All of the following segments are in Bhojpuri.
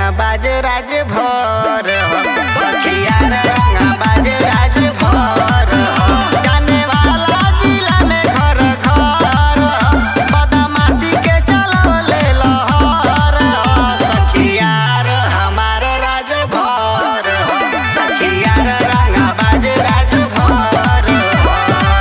बाज राज भर हो सखिया रे रंगा बाज राज भर हो जाने वाला जिला में घर घर हो बदमाशी के चलवले लहर हो सखिया रे हमार राज भर हो सखिया रे रंगा बाज राज भर हो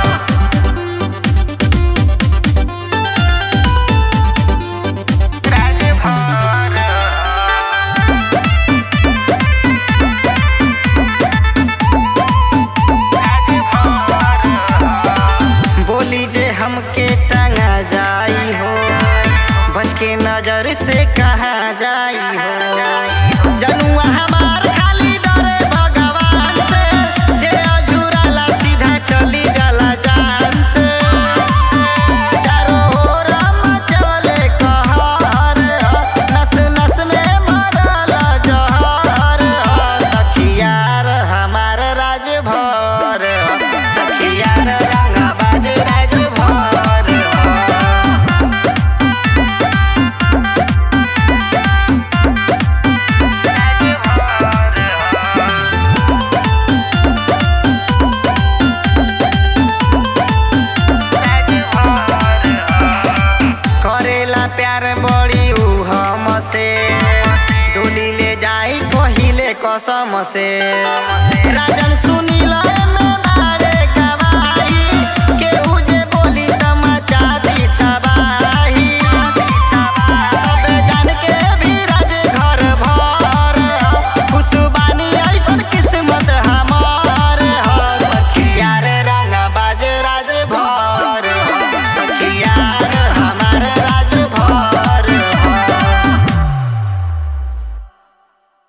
बोली जे हमके टंगा जाई हो बच के नजर से कहाँ जाई हो जनुआ हमार खाली डरे भगवान से जे अझुराला सीधा चली जाला जान से चारों ओर मचवले कहर हो, नस नस में मरल जहर हो, सखियार हमार राज भर हो, सखियार रंगाबाज राज भर हो। करेला प्यार बड़ी ऊ हमसे डोली ले जाई पहिले कसम से राजन सुन